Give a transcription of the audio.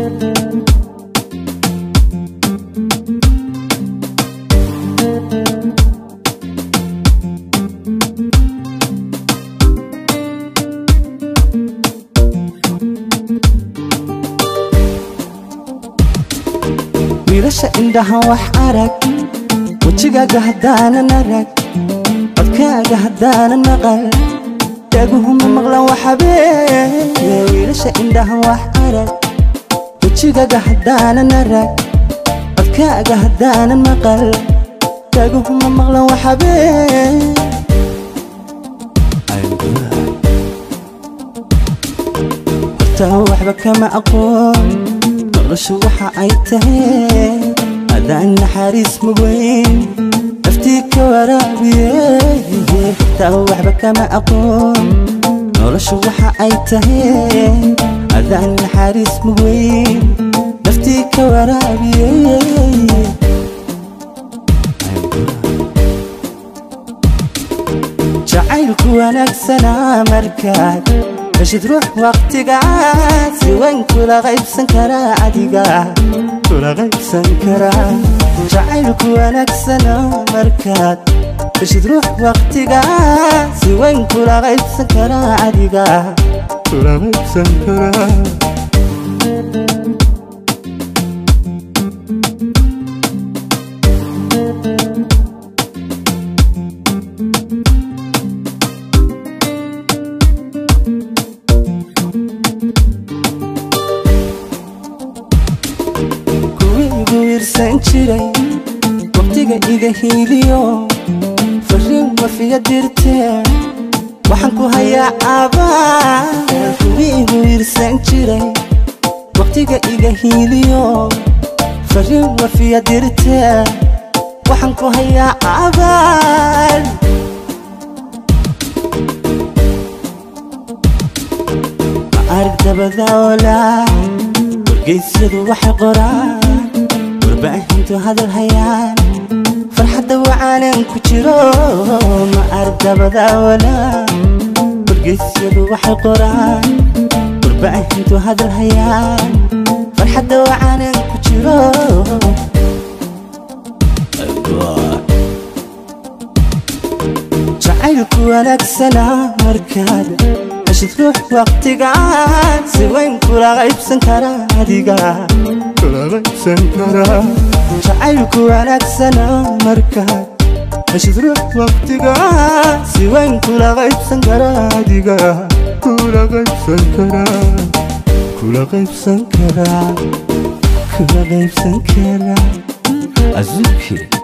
wiilasha indhaha wax arag wejigaaga haddaanan arag codkaaga haddaanan maqal dhaguhuma maqlan waxabee wiilasha indhaha wax arag wejigaaga haddaanan arag codkaaga haddaanan maqal dhaguhuma maqlan waxabee hortaa waxba kama aqoon noloshu waxa ay tahay adaan naxariis mugeyn naftii ka waraabiye xitaa waxba kama aqoon noloshu waxa ay tahay adaan naxariis mugeyn naftii ka waraabiye jacaylku wanaagsanaa markaad heshid ruux waqtigaas si weyn kula qaybsan karaa adiga kula qaybsan karaa jacaylku wanaagsana markaad heshid ruux waqtigaas si weyn kula qaybsan karaa adiga kula qaybsan karaa wiirsan jiray waqtiga iga hiiliyo fariin wafiya dirtee waxaan ku hayaa caabaan kuwiigu wiirsan jiray waqtiga iga hiiliyo fariin wafiya dirtee waxaan ku hayaa caabaan ma arag dabadaolaa wargeysyadu waxay qoraan warbaahintu hadal hayaan farxadda wacaanan ku jiro ma ardabadaawala wargeysyadu waxay qoraan warbaahintu hadal hayaan farxadda wacaanan ku jiro jacaylku wanaagsanaa markaad heshid ruux waqtigaan si weyn kula qaybsan karaa adiga kula qaybsan karaa jacaylku wanaagsana markaad heshid ruux waqtigaan si weyn kula qaybsan karaa adiga kula qaybsan karaa kula qaybsan karaa kula qaybsan karaa azuki